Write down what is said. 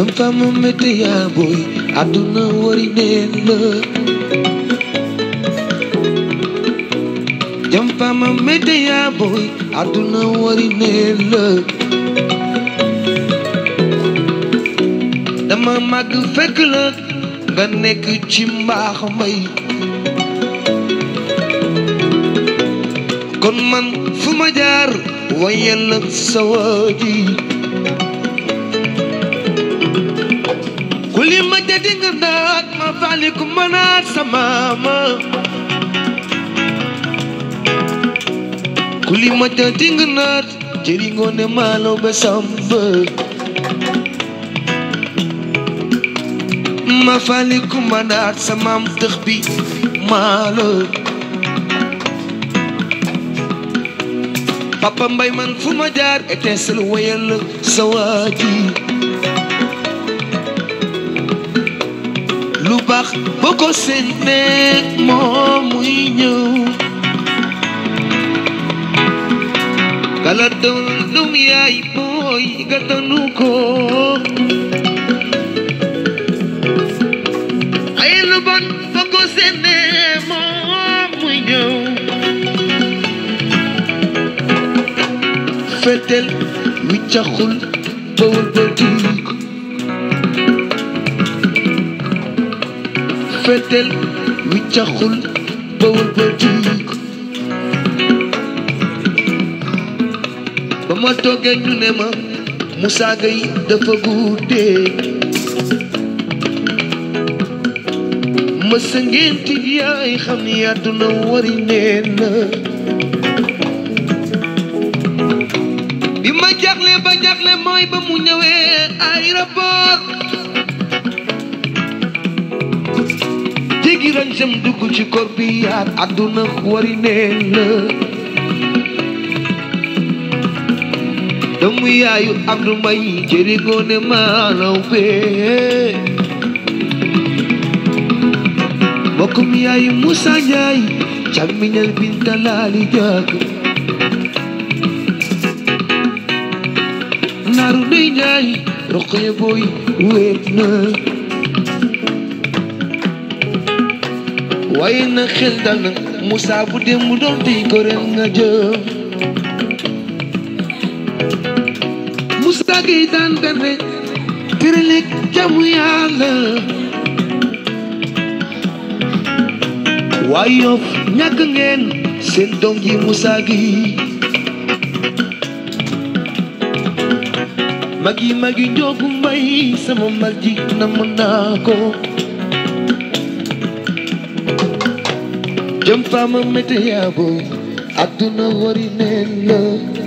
jam fama mété yaa booy àdduna wari neen la jam fama mété yaa booy àdduna wari neen la dama màgg fekk la nga nekk ci mbaax mbay kon man fu ma jaar wayal la sa waaji kuli ma jadi nga naat ma fali ku ma naat sa maama kuli ma jadi nga naat jëri ngoone maalo ba samba ma fali ku ma naat sa maam tëx bi maalo papa mbay man fu ma jaar étincelle wayal la sa waaji lu baax boo ko seen nekk moom muy ñëw kala doon dum yaay booy gàttanu ko ay lu bon boo ko seen nekk moom muy ñëw fetel wiccaxul bawul ba diik fetel wiccaxul bawul ba diik ba ma toogee ñu ne ma Moussa Gueye dafa guddee ma sa ngénti yaay xam ni àdduna wari neen na bi ma jaxle ba jaxle mooy ba mu ñëwee aéroport jéggi ran sam dugg ci kor bi yaat àdduna wari neen la doomu yaayu Abdou Mbaye jëri goone maalaw bee mbokkum yaayu Moussa Ndiaye càmmiñal Binta Laali Jaak naaru ndey Njaay roqee booy wéet na waaye na xel dal na Moussa bu dem mu doon tey ko ren nga jëm Moussa Gueye daan berne tërëleeg jamu yàlla waaye yof ñàkk ngeen seen doom ji Moussa Gueye magi magi njoogu mbay sama mag ji namm naa ko jëm faama mété yaa booy àdduna wari neen la